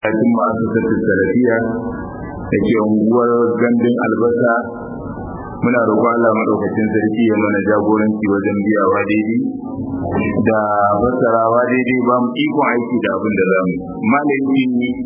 cikin masu tattar salafiya da ke unguwar gandun albasa muna roƙo Allah madaukakin sarki ya mana jagoranci wajen biyawa daidai da fassarawa daidai ba mu ikon aiki da abin da zamu malami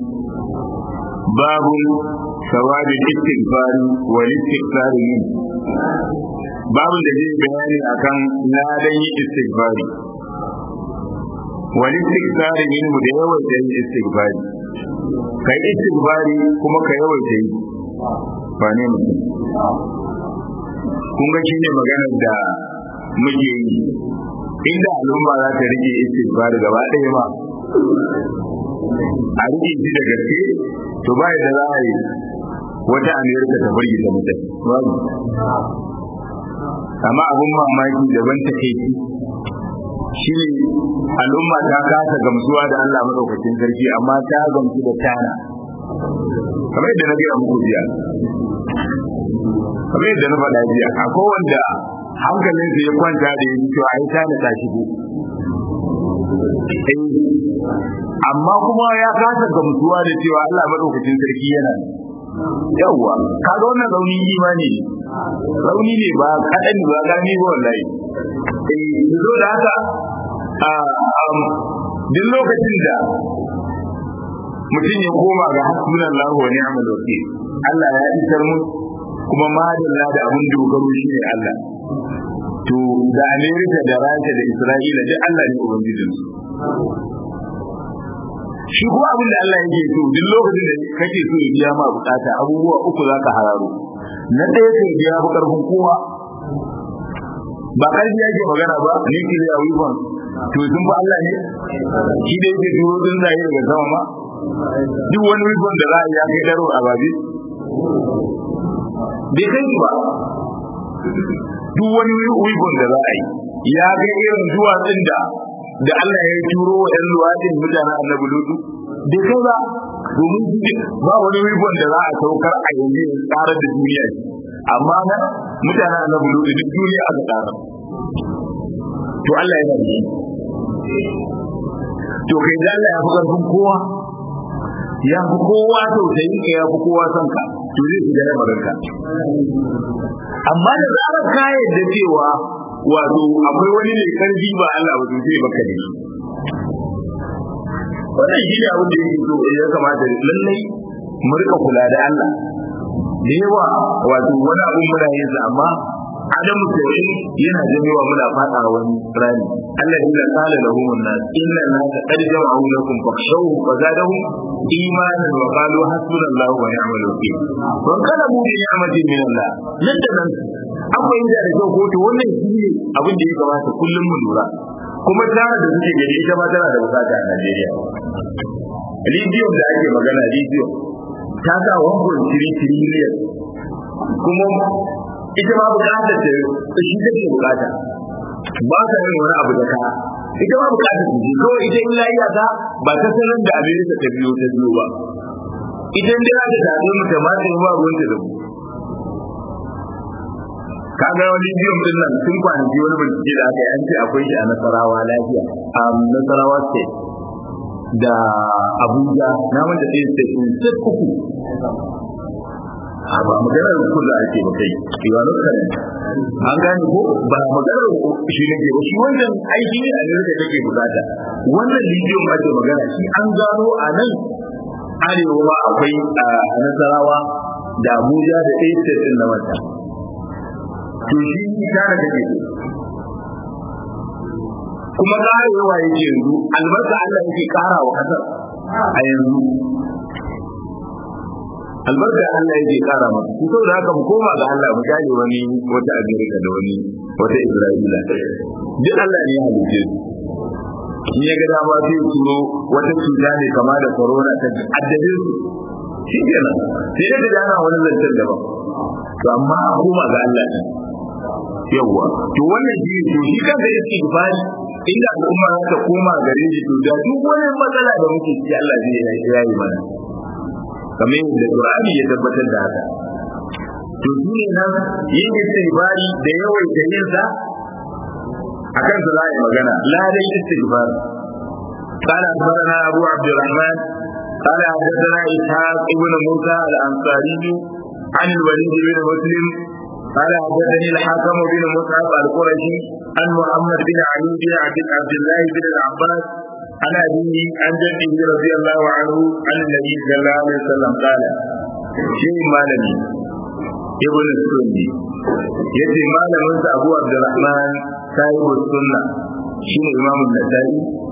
babu sawadin istighfari wal istighfari min babu da zai bayani akan ladan yi istighfari wal istighfari min mu da yawan da yi istighfari kai istighfari kuma ka yawaita yi ba ne mutum kun ga shine maganar da muke yi inda al'umma za ta rike istighfari gaba ɗaya ba a rike shi da gaske to ba da za a yi wata amerika ta burge ta mutane babu amma abun mamaki daban ta kai shi ne al'umma ta kasa gamsuwa da Allah madaukakin sarki amma ta gamsu da tana kamar yadda na gaya muku jiya kamar yadda na faɗa jiya akwai wanda hankalin ya kwanta da ya cewa ai tana ta shigo amma kuma ya kasa gamsuwa da cewa Allah madaukakin sarki yana yawwa kaga wannan rauni imani ne rauni ne ba kaɗan ba gani ba wallahi eh zo da haka duk lokacin da mutum ya koma ga hasbunan lahu wa ni'mal wakil Allah ya isar mu kuma madalla da abin dogaro shi ne Allah to da Amerika da Rasha da Isra'ila duk Allah ne ubangijin su shi kuma abin da Allah yake so duk lokacin da kake so ya biya ma bukata abubuwa uku zaka hararo na ɗaya kai biya bu karfin kowa ba ƙarfi yake magana ba ni ke da weapon to sun fa Allah ne shi da yake turo din zai daga sama ma duk wani weapon da za a yi ya kai daro a babi bai kai ba duk wani weapon da za a yi ya ga irin duwatsun da da Allah ya turo wa ɗan luwaɗin mutanen annabi lutu bai kai ba domin ba wani weapon da za a saukar a yanzu ya tsara da duniya amma na mutanen annabi lutu duk duniya aka tsara to Allah yana da to kai da Allah ya fi karfin kowa ya fi kowa tausayin ka ya fi kowa son ka to zai fi gane maganka amma da zarar ka yadda cewa wato akwai wani mai karfi ba Allah ba to zai baka da shi wannan shi ne abin da yake so ya kamata lallai mu rika kula da Allah da yawa wato wani abun muna yin sa amma adam tawhid yana janyowa muna fada wani rani Allah ya kala lahum an-nas inna an-nasa qad jama'u lakum fakhshawhum wa zadahum imanan wa qalu hasbunallahu wa ni'mal wakeel wa kana mu bi ni'matin min Allah nan da nan akwai inda da kyau kotu wannan shi ne abin da ya kamata kullum mu lura kuma tana da suke gari ita ma tana da bukata a Najeriya Lithium da ake magana lithium ta sa 1.3 trillion kuma ita ma bukatar ta shi take bukata ba ta yin wani abu da ka ita ma bukatar ta kawai ita in lafiya ta ba ta sanar da Amerika ta biyo ta biyo ba ita in dai ta tafi mu ta mata ba ruwan ta da mu ka ga wani bidiyon din nan tun kwanaki wani bincike da aka yi an ce akwai shi a Nasarawa lafiya a Nasarawa state da Abuja na wanda ɗaya state ɗin state uku a ba maganar ku da ake ba kai yiwa lokacin an gane ko ba maganar shi ne ke ba shi wannan aiki ne a ne da take bukata wannan bidiyon ma ke magana shi an gano a nan arewa ba akwai a nasarawa da abuja da ɗaya state ɗin na wata to shi tare da ke kuma karewa yake yanzu albarka Allah yake kara wa kasar a yanzu albarka Allah yake kara masa ku saboda haka mu koma ga Allah mu gane wani wata Amerika da wani wata Isra'ila duk Allah ne ya halice su in ya ga dama sai turo wata cuta ne kama da corona ta addabe su shi kenan sai da da ana wani zancen daban to amma a koma ga Allah ne yawwa to wannan shi to shi kansa yake gifari inda al'umma za ta koma gare shi to da duk wani matsala da muke ciki Allah zai yayi mana kamar yadda Qur'ani ya tabbatar da haka to shi ne nan yin istighfari da yawaita yin sa akan su za a yi magana la dai istighfar قال أخبرنا أبو عبد الرحمن قال حدثنا إسحاق ابن موسى الأنصاري عن الوليد بن مسلم قال حدثني الحكم بن مصعب القرشي عن محمد بن علي بن عبد الله بن العباس عن أبيه عن جده رضي الله عنه عن النبي صلى الله عليه وسلم قال شيء مالني ابن السني yace malamin sa Abu Abdurrahman sahibu sunna shine Imam Nasa'i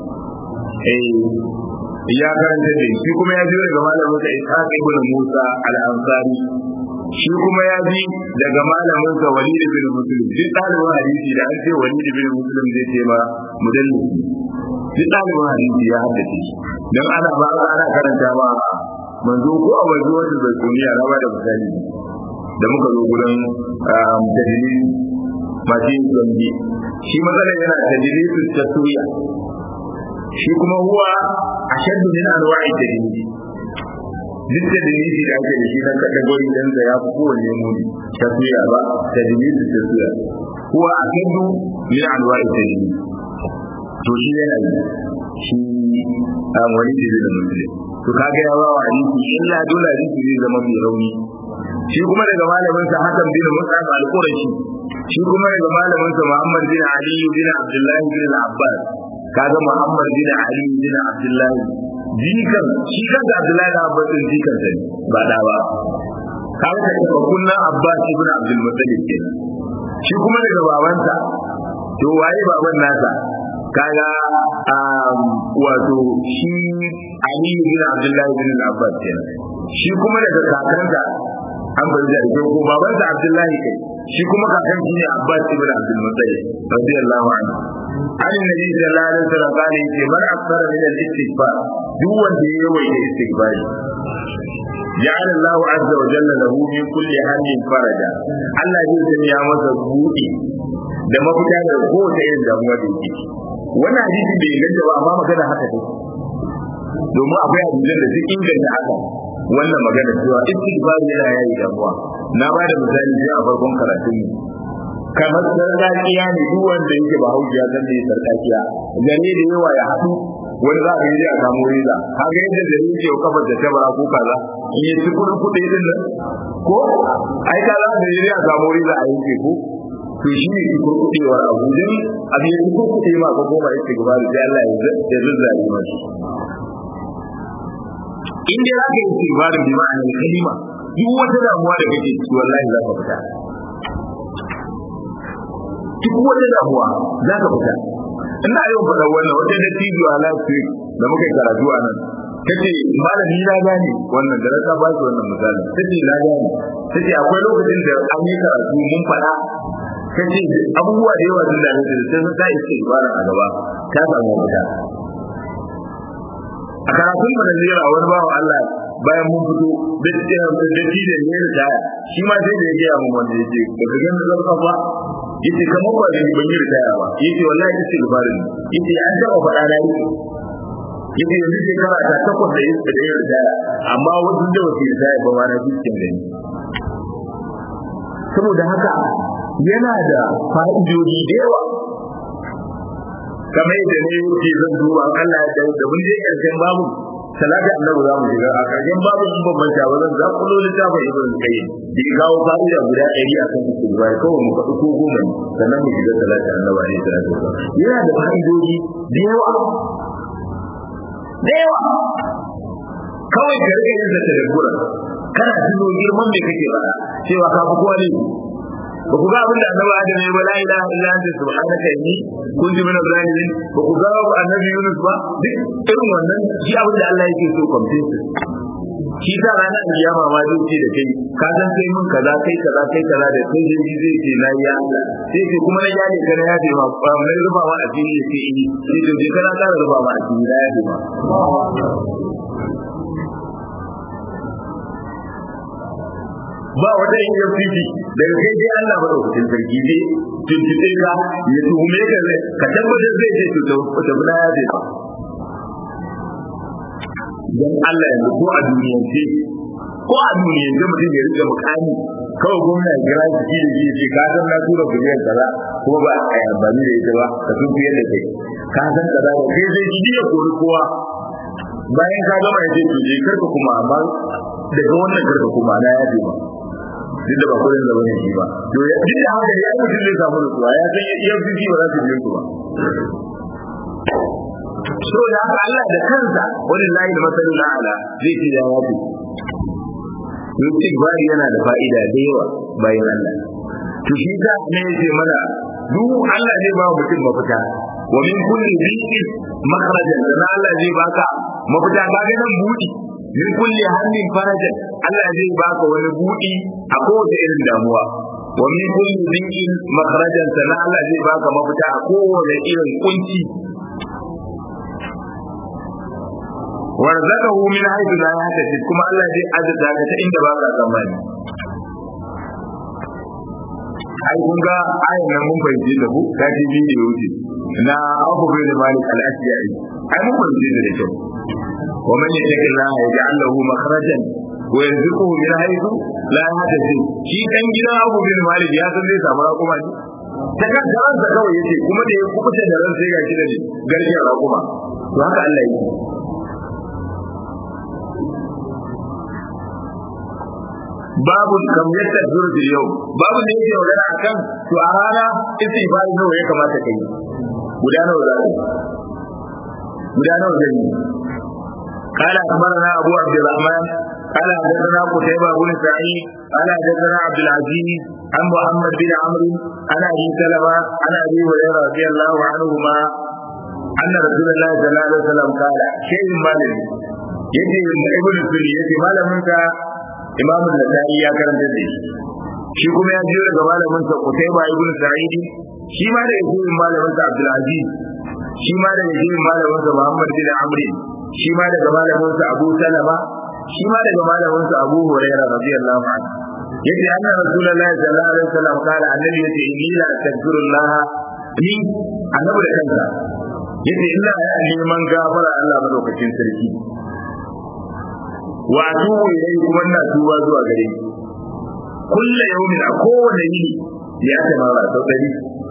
eh ya karanta da shi kuma ya ji daga malamin sa Ishaq ibn Musa al-Ansari shi kuma ya ji daga malamin sa Walid ibn Muslim duk dalibin hadisi da an ce Walid ibn Muslim zai ce ba mudallis duk dalibin hadisi ya haddace shi dan ana ba ana karanta ba manzo ko a waje wata da duniya na ba da misali da muka zo gurin dalili masu yin zambi shi matsalar yana dalili ta tuya shi kuma huwa ashaddu min anwa'i dalili duk da dalili da ake da shi na kategori dan da ya fi kowanne muni ta tuya ba dalili ta tuya huwa ashaddu min anwa'i dalili to shi yana yi shi an wani da da musulmi to kaga ya ba wa hadisi illa dole hadisi zai zama mai rauni shi kuma daga malamin sa Hassan bin Mus'ab al-Qurashi shi kuma daga malamin sa Muhammad bin Ali bin Abdullah bin Abbas kaga Muhammad bin Ali bin Abdullah jikan shi kan da Abdullah bin Abbas din jikan sa ba da ba kaga da kunnan Abbas ibn Abdul Muttalib kenan shi kuma daga babansa to waye baban nasa kaga wato shi Ali bin Abdullah bin Abbas kenan shi kuma daga kakansa an bai da ko ko baban sa Abdullahi kai shi kuma kakan shi ne Abbas ibn Abdul Muttalib radiyallahu anhu an nabi sallallahu alaihi wasallam kana yace man akthara min al-istighfar duk wanda ya yawaita istighfar جعل الله عز وجل له من كل هم فرجا Allah zai sanya masa buɗi da mafita da kowace irin damuwa da yake wannan hadisi bai inganta ba amma magana haka take domin akwai hadisan da duk inganta haka wannan magana cewa istighfar yana yayi damuwa na ba da misali sai a farkon karatun mu kamar sarkakiya ne duk wanda yake ba hauji ya san da sarkakiya gane da yawa ya haɗu wani za a yi a samu riza kaga yadda da yake yau kafar da tabara ko kaza in yi kudin kuɗi din nan ko ai ka za da yi a samu riza a yanke ko to shi ne ki kurkuɗewar abu don abin ya kurkuɗe ma ko koma yake gaba da Allah ya zazzare mashi in dai za ka yi istighfarin bi ma'anar kalima duk wata damuwa da kake ciki wallahi za ka fita duk wata damuwa za ka fita ina yau faɗa wannan wata da tijo a last week da muka yi karatu a nan ta ce malami na gane wannan da rasa ba su wannan misali ta ce na gane ta ce akwai lokacin da an yi karatu mun faɗa ta ce abubuwa da yawa sun dame ta da sai ta istighfarin a gaba ta samu fita a karatun mu da zira wani bawa Allah bayan mun fito da da da ne da shi ma sai da ya gaya mun wanda yake da ga ganin zarfa ba yace kamar ba zai ban yi ritaya ba yace wallahi yace gubarin yace an taba faɗa da yake yace yanzu shekara ta takwas da yake da yin ritaya amma wasu da wasu ritaya ba ma na cikin gani saboda haka yana da fa'idodi da yawa kamar yadda ne yake zan duba Allah ya dawo da mun je karshen babu salati annabi za mu shiga a karshen babu in ban manta ba zan za ku lolo ta bai ibn qayyim da gawo fa'ida guda 100 akan istighfar kawai mu faɗi ko goma ne sannan mu shiga salati annabi alaihi salatu wasallam yana da fa'idodi da yawa da yawa kawai ka rike yin zata da gura kana tuno girman me kake faɗa cewa ka fi kowa ne ba ku ga abin da annabi Adam ya bala ilaha illa anta subhanaka inni kuntu min zalimin ba ku ga annabi Yunus ba duk irin wannan shi abin da Allah yake so complete shi ta ranar kiyama ma zai ce da kai ka san sai mun kaza kai kaza kai kaza da sai dai shi zai ce na ya Allah sai ce kuma na ya ne kana ya ce ma ba mai ruba ma a cikin yake yi sai to je kana ka ruba ma a cikin ya ce ma ba wata EFCC daga kai dai Allah ba daukakin sarki dai tuntube ka ya tuhume ka zai ka tabbatar zai ce to ta bula ya ce dan Allah yanzu ko a duniyance ko a duniyance mutum ya rika mukami kawai gwamna ya kira shi da shi ce ka san na tura biliyan kaza kuma ba a yi amfani da ita ba ka sun fiye da kai ka san kaza ba kai zai ji ya kori kowa bayan ka gama ya ce to je karka kuma amma daga wannan karka kuma na yaje ba duk da ba kudin da bane shi ba to ya duk da haka ya mutum zai samu nutsuwa ya san ya fi ba za su biyo su ba so da haka Allah da kansa wani layi da masalin ala zai ce ya yafi istighfari yana da fa'ida da yawa bayan Allah to shi da ne yace mana duk Allah zai ba mutum mafita wa min kulli dhiqin makhrajan dan Allah zai baka mafita ka ga nan budi min kulli hammin farajan Allah zai baka wani budi a kowace irin damuwa wa min kulli dhiqin makhrajan dan Allah zai baka mafita a kowace irin kunci warzaqahu min haythu la yahtasib kuma Allah zai azza ka ta inda baka tsammani ai kun ga ayin nan mun fahimci da ku ta ji bidiyo wuce na Abu Bakr Malik al-Asjari ai mun fahimci da kyau wa man yattaqi Allah yaj'al lahu makhrajan wa yarzuquhu min haythu la yahtasib shi dan gidan Abu Bakr Malik ya san zai samu rakuma ne ta kan ransa kawai yace kuma da ya kubuta da ran sai ga shi da garkiyar rakuma to haka Allah yake babu kam yadda zurfi yau babu da yake magana akan to a rana istighfar nawa ya kamata kai guda nawa za ka guda nawa zai yi قال أخبرنا أبو عبد الرحمن قال حدثنا قتيبة بن سعيد قال حدثنا عبد العزيز عن محمد بن عمرو عن أبي سلمة عن أبي هريرة رضي الله عنهما أن رسول الله صلى الله عليه وسلم قال شيء مالك يجي ابن السوري يجي مالك imamu nasa'i ya karanta da shi shi kuma ya jiyo daga malamin sa Qutayba ibn Sa'id shi ma daga jiyin malamin sa Abdul Aziz shi ma daga jiyin malamin sa Muhammad bin Amr shi ma daga malamin sa Abu Salama shi ma daga malamin sa Abu Hurairah radiyallahu anhu yace anna rasulullahi sallallahu alaihi wasallam kala annabi yace inni la astaghfirullah ni annabi da kansa yace ina neman gafara Allah madaukakin sarki wa atubu ilayhi kuma ina tuba zuwa gare ni kullu yawmin a kowane yini ya ta mara sau dari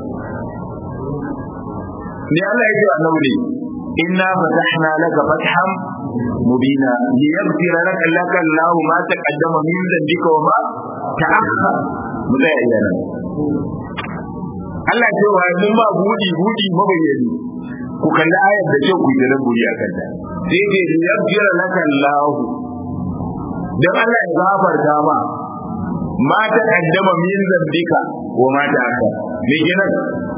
ne Allah ya ce annabi ne inna fatahna laka fathan mubina liyaghfira laka laka Allah ma taqaddama min dhanbika wa ma ta'akhkhara mu da yana Allah ya ce wa mun ba budi budi mabayyani ku kalli ayar da ce ku yi da buri akan ta sai ce liyaghfira laka Allah dan Allah ya gafarta ma ma ta kaddama min zambika wa ma ta aka me kenan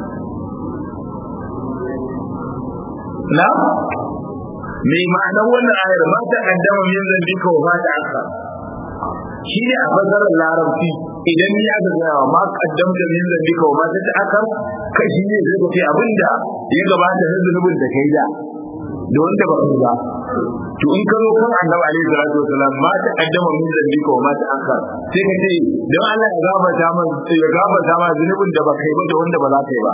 na me ma'anar wannan ayar ma ta kaddama min zambika wa ma ta aka shi ne a fasarar larabci idan ni aka gaya ma kaddamta min zambika wa ma ta aka kai shi ne zai ce abinda ya gabata na zunubin da kai da da wanda ba ba to in ka zo kan annabi alaihi salatu wasalam ma ta kaddama min zambika wa ma ta akhar sai ka ce dan Allah ya gafarta man ya gafarta ma zunubin da ba kai ba da wanda ba za ka yi ba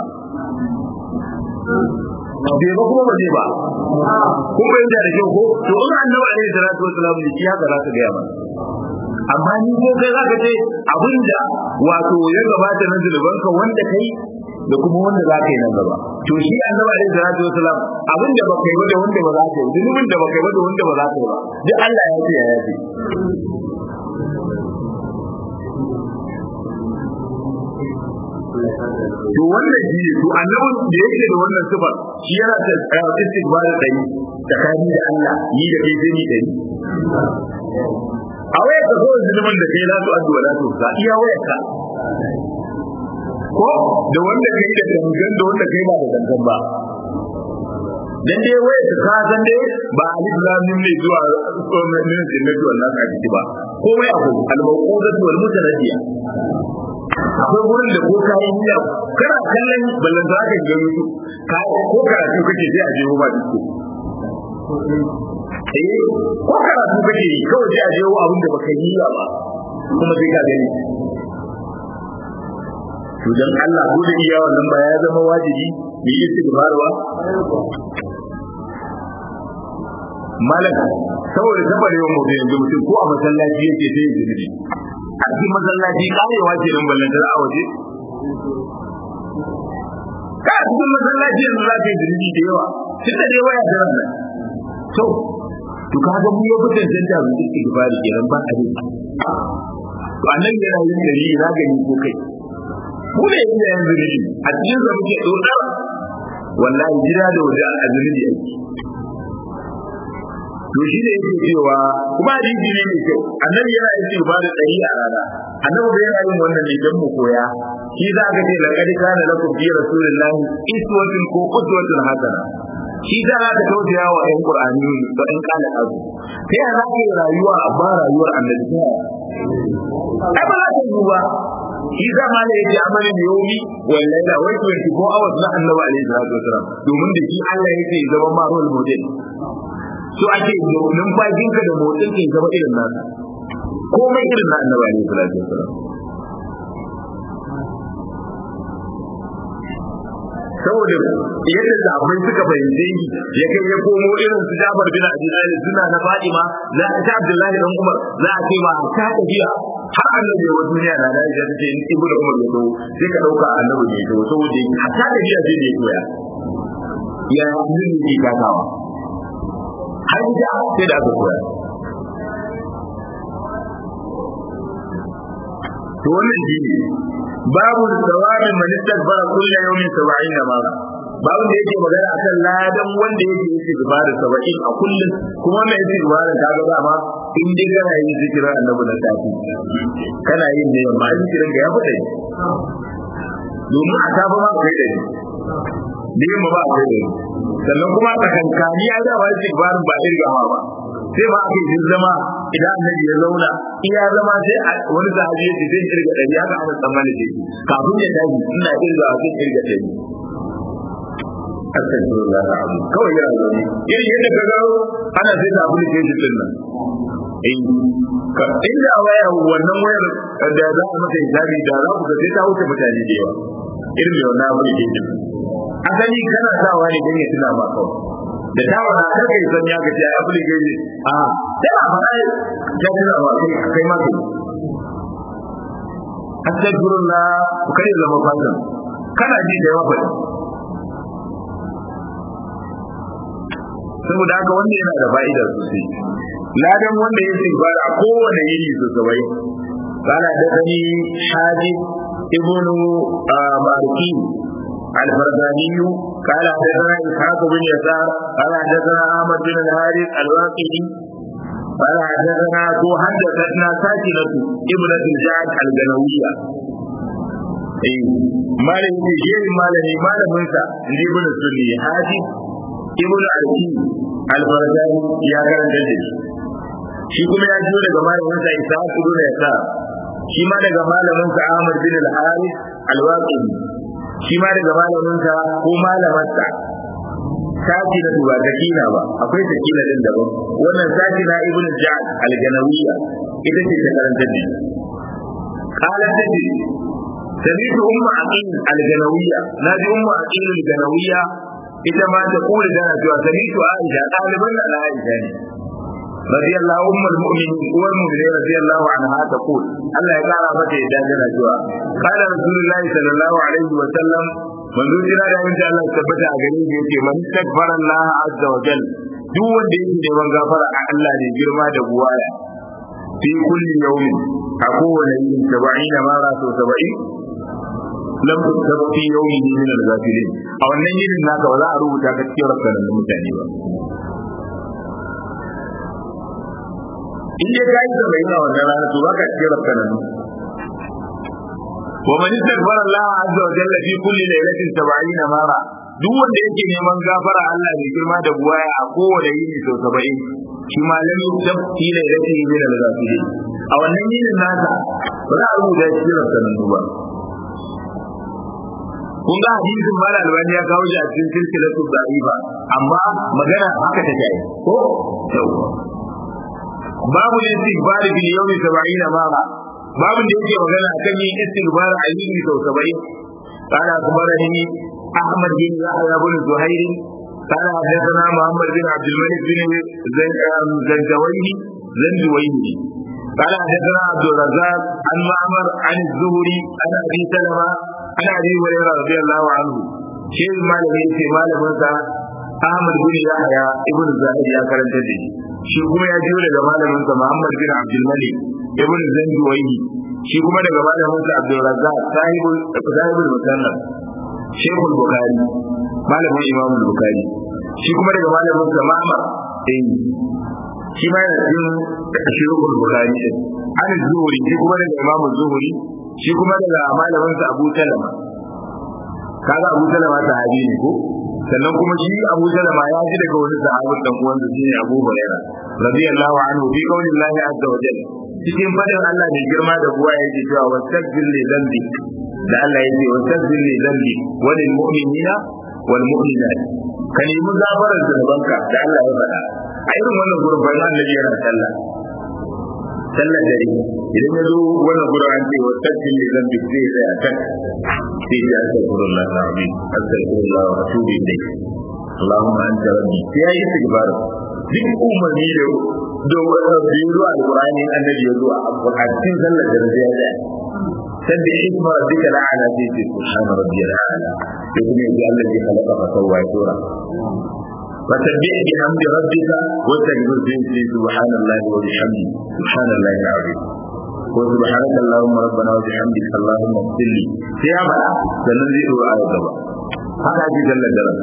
bai ba kuma ba zai ba kun bayyana da kyau ko to in annabi alaihi salatu wasalam ne shi haka za ka ga ba amma ni ko kai za ka ce abinda wato ya gabata na zunubanka wanda kai da kuma wanda za ka yi nan gaba to shi annabi alaihi salatu wasalam abin da baka yi ba da wanda ba za ka yi zunubin da baka yi ba da wanda ba za ka yi ba duk Allah ya ce ya yafe to wannan shi to annabin da yake da wannan sifar shi yana da istighfar da yi tsakani da Allah yi da kai sai ni da yi a wayar ka zo zunubin da kai za su addu'a za su sa iya wayar ka ko da wanda kai da gangan da wanda kai ba da gangan ba dan dai wai ka san dai ba alif lam mim ne zuwa min jinnati wal nas a ciki ba komai abu al-mawqudatu wal mutaradiya akwai wurin da ko kai niyya kana kallon ballan da ka ga mutu ka ko karatu kake sai a je ba duk eh ko karatu kake kawai sai a je abin da baka yi ba kuma sai ka gani to dan Allah ko da iya wannan ba ya zama wajibi mu yi istighfarwa malak saboda saboda yawan mutum yanzu mutum ko a masallaci yake sai ya zunubi a cikin masallaci karewa ce nan ballantar a waje ka a cikin masallaci yanzu za ka yi zunubi da yawa tun da dai waya da nan to to kaga mu ya fitan canta mu istighfari kenan ba a yi to annabi yana yin dari na gani ko kai mu ne yin yanzu ne a cikin sa muke dodar wallahi jira da waje azumi ne yake to shi ne yake cewa kuma hadisi ne mai kyau annabi yana yin ibada dari a rana annabi bai yana yin wannan ne dan mu koya shi za ka ce laqad kana lakum fi rasulillahi iswatun ko uswatun hasana shi za ka ta tausaya wa ƴan qur'ani da ƴan kana azu sai ya za ka yi rayuwa a ba rayuwar annabi ai ba za ta yi ba shi za ma ne yake amalin yomi wallahi da wai 24 hours na annabi alaihi salatu wasalam domin da shi Allah yake zama ma role model so ake numfashinka da motsin ka zama irin nasa komai irin na annabi alaihi salatu wasalam saboda yadda sahabbai suka fahimce shi ya kai ya komo irin su Jabir bin Abi Talib suna na Fatima za a ta Abdullahi dan Umar za a ce ma ta tafiya har annabi wa duniya na da ya ce in ibnu Umar ya zo sai ka dauka annabi ne to saboda a ta tafiya sai da ya koya ya yin ne gagawa har da sai da aka koya to wannan shi ne babu tsawarin man istaghfara kullu yawmin 70 mara babu da yake magana akan ladan wanda yake yake gubara 70 a kullum kuma wannan yake gubara ta ga dama in dai kana yin zikirin annabi na safi kana yin ne amma zikirin ga ya fita domin a safa ma kai da ni da yamma ba kai da ni sannan kuma tsakankani ya da wani zikirin ba irgawa ba sai ba aka yi zama idan annabi ya zauna iya zama sai wani sahabi ya ce zai kirga ɗari haka ana tsammani da shi kafin ya tashi ina kirga a zai kirga ɗari astagfirullah alazim kawai yana zaune irin yadda ka ga ana sai da application din nan eh ka inda waya wannan wayar da za a maka hisabi da za ku ga sai ta wuce mutane da yawa irin mai wannan application asali kana sawa ne don ya tuna ma kawai da ta wani kar kai san ya ga ya buli gaji a sai a fara ya tuna wa kai kai ma kai astagfirullah ku kare zama fatan kana ji da yawa bai saboda haka wanda yana da fa'ida sosai ladan wanda ya ba a kowane yini su sabai قال حدثني حاجب ابن مالكي الفرداني قال حدثنا اسحاق بن يسار قال حدثنا احمد بن الحارث الواقدي قال حدثنا تو حدثتنا ساكنة ابنة الجعد الجنوية اي مالك جيل مالك مالك منسى اللي ابن السني حاجب ابن الكي الفرداني يا كان جدي shi kuma ya jiyo daga malaminsa Ishaq ibn Yasar shi ma daga malaminsa Ahmad bin al-Harith al-Waqidi shi ma daga malaminsa ko malamarsa saki na ba takina ba akwai takina din daban wannan saki na ibn ja'ad al-ganawiyya ita ce ta karanta ne qala tabi سمعت أم عقيل الجنوية نادي أم عقيل الجنوية ita ma ta kula da cewa sami'tu Aisha ɗaliban da Aisha ne رضي الله أم المؤمنين والمؤمنين رضي الله عنها تقول الله يقال متى يدانا جوا قال رسول الله صلى الله عليه وسلم من ذو جنا da insha Allah tabbata a gare shi yace man takbara Allah azza wa jalla duk wanda yake neman gafara a Allah ne girma da buwaya fi kulli yawmin a kowane yin saba'ina mara so saba'in lam tusab fi yawmin min al-ghafilin a wannan yinin naka ba za a rubuta ka cikin rakkanan mutane ba in dai ka yi sabai na wannan rana to baka cikin rafkanan wa man istaghfara Allah azza wa jalla fi kulli lailatin 70 mara duk wanda yake neman gafara Allah mai girma da buwaya a kowane yini sau 70 shi ma lam yusab fi lailatin min al-ghafilin a wannan yinin nasa ba za a rubuta cikin rafkanan ba kun ga hadisin mala albani ya kawo shi a cikin silsilatu da'ifa amma magana haka take ko babu istighfar bil yawmi 70 mara babu da yake magana akan yin istighfar a yini sau 70 قال أخبرني أحمد بن يحيى بن زهير قال حدثنا محمد بن عبد الملك بن زنجويه زنجويه قال حدثنا عبد الرزاق عن معمر عن الزهري عن ابي سلمه عن ابي هريره رضي الله عنه شيخ مالك يتي مالك احمد بن يحيى ابن زهير يا كرنت shi kuma ya jiyo daga malamin sa Muhammad bin Abdul Malik ibn Zanjuwayhi shi kuma daga malamin sa Abdul Razzaq sahibul sahibul musannaf Sheikhul Bukhari malamin Imam Bukhari shi kuma daga malamin sa Ma'mar eh shi ma yana cikin Sheikhul Bukhari din an zuhuri shi kuma daga Imam Zuhuri shi kuma daga malamin sa Abu Salama kaga Abu Salama sahabi ne ko sannan kuma shi Abu Salama ya ji daga wani sahabin dan uwansa shine Abu Hurairah radiyallahu anhu fi qaulillahi azza wa jalla cikin fadin Allah ne girma da buwa yake cewa wastaghfir li dhanbi da Allah yake wastaghfir li dhanbi wa lil mu'minina wal mu'minat ka nemi gafarar zunubanka da Allah ya faɗa a irin wannan gurbin bayan annabi yana sallah sallar dare idan ya zo wannan gurbin an ce wastaghfir li dhanbi zai tsaya kan sai ya astaghfirullah alazim astaghfirullah wa atubu ilayh اللهم انت ربي sai yayi istighfar duk umarni da da biyu zuwa alqur'ani annabi ya zuwa a cikin sallar da zai ya sabbi isma rabbika la'ala fi subhana rabbiyal a'la sai kuma yaji Allah ya khalaqa fa sawwa ya sura فسبح بحمد ربك واستغفر به سبحان الله وبحمده سبحان الله العظيم وسبحانك اللهم ربنا وبحمدك اللهم اغفر لي sai ya faɗa sannan zai ɗora a gaba haka ake sallar daren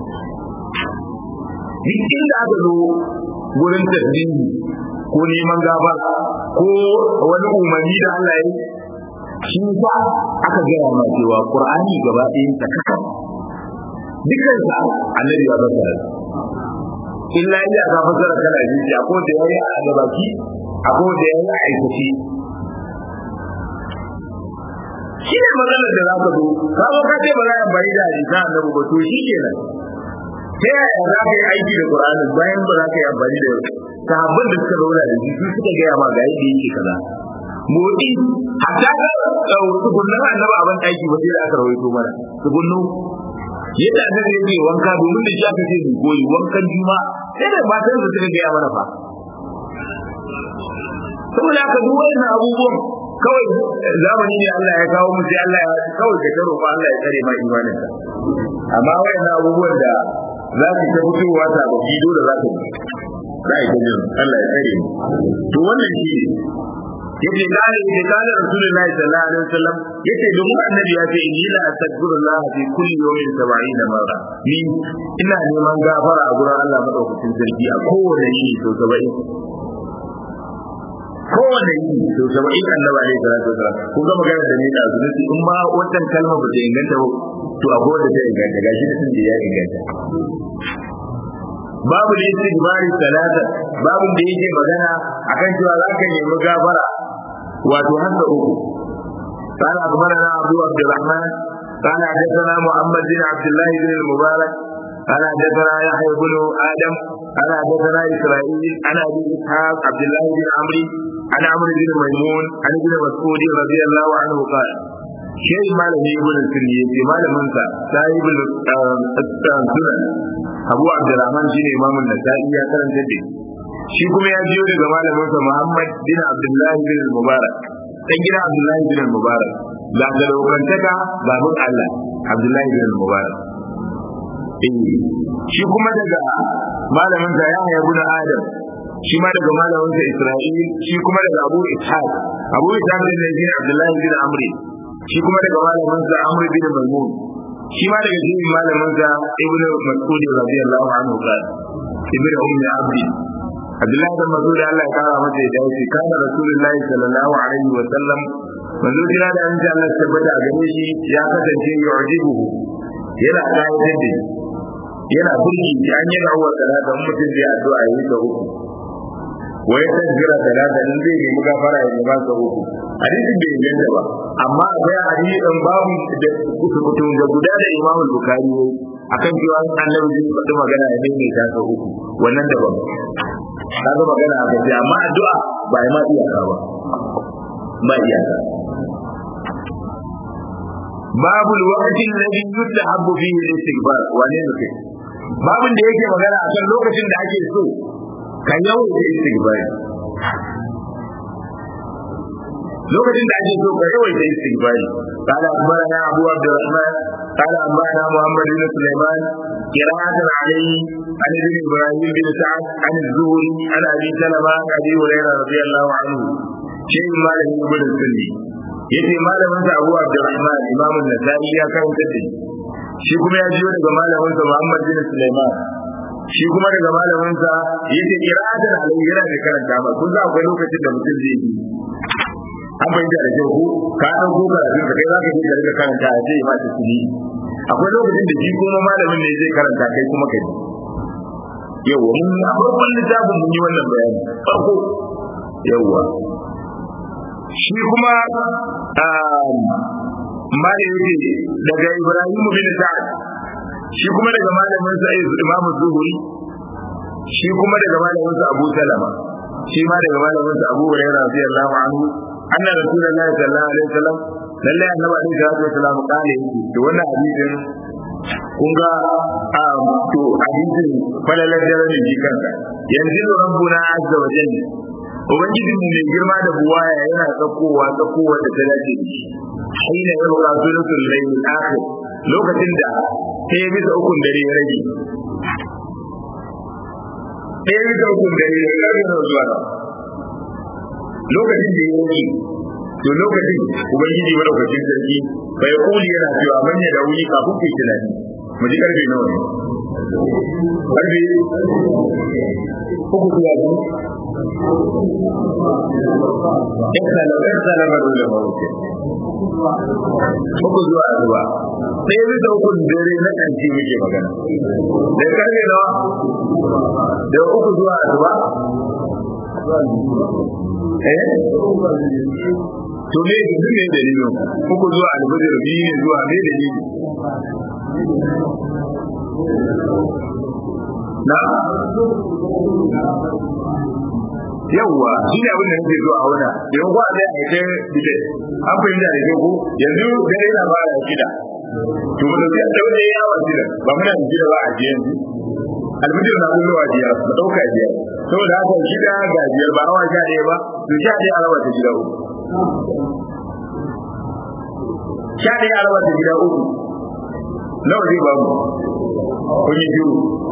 duk inda aka zo gurin tasbihi ko neman gaba ko wani umarni da Allah ya yi shi sa aka gaya ma cewa Qur'ani gaba ɗayan ta kaka dukkan sa annabi ya fassara illa illa ka fassara kana ji ko da yayi a gabaki ko da yayi a aikace shi ne matsalar da za ka zo ka zo ka ce ba za a bari da hadisa annabi ba to shi kenan ta yaya za ka yi aiki da Qur'ani bayan ba za ka yi amfani da sahabban da suka zauna da shi suka gaya ma ga yadda yake kaza motsi hatta ga tukunnan annabi a ban aiki ba sai da aka rawaito mana tukunnu yadda annabi yake wanka domin da shi aka ce mu koyi wankan juma sai da matan da suka gaya mana fa saboda haka duk wannan abubuwan kawai zamani ne Allah ya kawo mu sai Allah ya kawai ka taro Allah ya tsare ma imanin ka amma wayannan abubuwan da za su ta fitowa ta ba ki dole za ka za ka ji Allah ya tsare mu to wannan shi ne yace kana yace kana rasulullahi sallallahu alaihi wasallam yace domin annabi ya ce inni la astaghfirullah fi kulli yawmin 70 marra ni ina neman gafara a gurin Allah madaukakin sarki a kowane yini sau 70 kowane yi to saba'in annabi alaihi salatu wasalam kun ga magana da ni da zunubi in ma wannan kalma ba ta inganta ba to akwai wanda ta inganta gashi da sun da ya inganta babu da yake dubari talata babu da yake magana akan cewa za ka nemi gafara wato haka uku قال أخبرنا أبو عبد الرحمن قال حدثنا محمد بن عبد الله بن المبارك قال حدثنا يحيى بن آدم قال حدثنا إسرائيل عن أبي إسحاق عبد الله بن عمرو عن عمرو بن ميمون عن ابن مسعود رضي الله عنه قال شيء ما له يقول السنية ما له منسى صاحب السنن أبو عبد الرحمن شيء إمام النسائي يا كلام جدي shi kuma ya biyo daga malaminsa Muhammad bin Abdullah bin Mubarak dan gidan Abdullah bin Mubarak da ga lokantaka babun Allah Abdullah bin Mubarak shi kuma daga malamin sa ya haya guna Adam shi ma daga malamin sa Isra'il shi kuma daga Abu Ishaq Abu Ishaq bin Zaid Abdullah bin Amr shi kuma daga malamin sa Amr bin Maimun shi ma daga jirin malamin sa Ibn Mas'ud radiyallahu anhu qala Ibn Ummi Abdi Abdullah bin Mas'ud Allah ya kara masa da dace kana Rasulullahi sallallahu alaihi wa sallam manzo jira da annabi Allah tabbata a gare shi ya kasance yu'jibuhu yana kayatar da shi yana burki shi an yi rawar talata in mutum zai addu'a yi da uku wai ta jira talata in zai nemi gafara ya nema sa uku hadisin bai inganta ba amma akwai hadisin babu da kutukutum da guda da imamu bukari ne akan cewa annabi zai faɗi magana ya nemi ta sa uku wannan daban kaga magana a gaji amma addu'a ba ya ma iyaka ba ba iyaka babu alwaqti alladhi yustahabbu fihi al-istighfar wane ne kai babin da yake magana akan lokacin da ake so ka yau da istighfar lokacin da ake so ka yawaita istighfari قال أخبرنا أبو عبد الرحمن قال أنبأنا محمد بن سليمان قراءة عليه عن ابن إبراهيم بن سعد عن الزهري عن أبي سلمة عن أبي هريرة رضي الله عنه شيء ما له ابن السني yace malamin sa Abu Abdurrahman Imam an-Nasa'i ya karanta da shi kuma ya jiyo daga malamin sa Muhammad bin Sulaiman shi kuma daga malamin sa yace qira'atan alayhi yana da karanta ba kun za akwai lokacin da mutum zai yi an fahimta da kyau ko ka dan ko karatun ka kai za ka je ka karanta a sai ma ta kudi akwai lokacin da shi kuma malamin ne zai karanta kai kuma kai yawa mun a farkon littafin mun yi wannan bayani farko yawa shi kuma mali yake daga Ibrahim bin Sa'ad shi kuma daga malamin sa Imam Zuhri shi kuma daga malamin sa Abu Salama shi ma daga malamin sa Abu Hurairah radiyallahu anhu anna rasulullahi sallallahu alaihi wasallam lalle annabi alaihi salatu wasallam kale to wannan hadisin kun ga to hadisin falalar daren ne kanka yanzu rabbuna azza wa jalla ubangiji mu mai girma da buwaya yana tsakowa tsakowa da ta dace da shi hina ya roƙa suratul layl akhir lokacin da sai ya bisa ukun dare ya rage sai ya bisa ukun dare ya rage zuwa lokacin da ya rage to lokacin ubangiji madaukakin sarki bai kuli yana cewa manya da wuni kafin kai tunani mu ji karfe nawa ne karfe uku zuwa biyu Ikala ba dole ba wuce. Uku zuwa zuwa. Sai bi da uku dare na kanci muke magana. Da karfe nawa? Da uku zuwa zuwa. Eh? To me duk ne dalilin? Uku zuwa albajir biyu ne zuwa me dalili? Na yawwa shi ne abin da nake so a wana yau ba zai a kai bide an fahimta da ko yanzu dare na fara shida to ba zai daure yawa shida ba muna da shida ba a ji yanzu albijir na kullowa jiya ba dauka jiya saboda haka shida ga biyar ba awa sha ɗaya ba to sha ɗaya a raba ta gida uku sha ɗaya a raba ta gida uku nawa zai ba mu kun yi biyu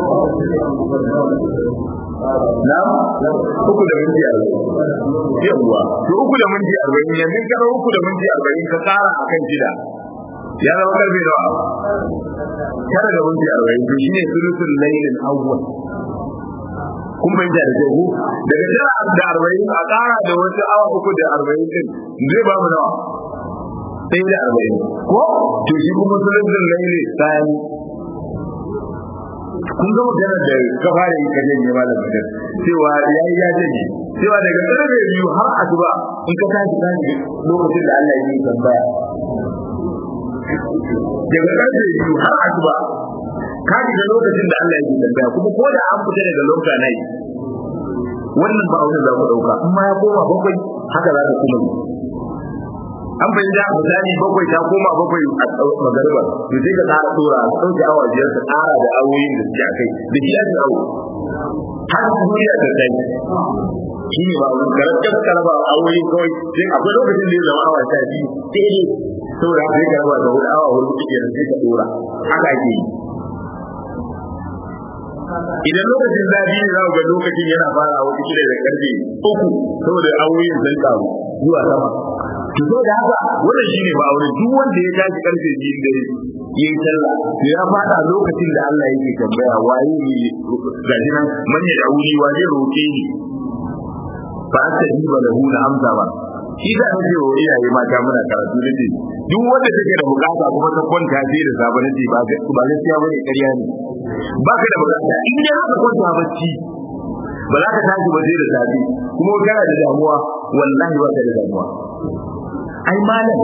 na uku da minti arba'in yawwa to uku da minti arba'in yanzu ka uku da minti arba'in ka kara a kan shida ya zama karfe nawa tara da minti arba'in to shine sulusul lailin awwal kun fahimta da kyau daga tara da arba'in a kara da wasu awa uku da arba'in din zai ba mu nawa sai da arba'in ko to shi kuma sulusul lailin tsani kun ga maganar da ka fara yi kaje ne malam da cewa yayi ya janye cewa daga karfe biyu har asuba in ka tashi tashi lokacin da Allah ya yi tambaya daga karfe biyu har asuba ka ji da lokacin da Allah ya yi tambaya kuma ko da an fita daga lokacin nan wannan ba wani za ku dauka amma ya koma bakwai haka za ka kuma yi an bai da misali bakwai ta koma bakwai a magariba to sai ka tsara tsora ka dauke awa biyar ka tsara da awoyin da suke akai da shi ake awo har duniya ta kai shi ne ba wani karantar karaba awoyin kawai sai akwai lokacin da ya zama awa sha biyu sai dai saboda haka ya karaba da hudu awa hudu suke da sai ka dora haka ake yi idan lokacin zafi ne za ga lokacin yana fara wata kila da karfe uku saboda awoyin sun karu zuwa sama to so da haka wannan shine ba aure duk wanda ya tashi karfe biyun dare yayi sallah to ya fada lokacin da Allah yake tambaya waye ne gaji nan manya da wuri wa zai roke ni fa astajiba lahu na amsa ba shi da nake wa iyaye mata muna karatu da duk wanda take da bukata kuma ta kwanta sai da safe nace ba ba gaskiya bane ƙarya ne ba ka da bukata in dai haka kwanta bacci ba za ka tashi ba sai da safe kuma kana da damuwa wallahi ba ka da damuwa ai malam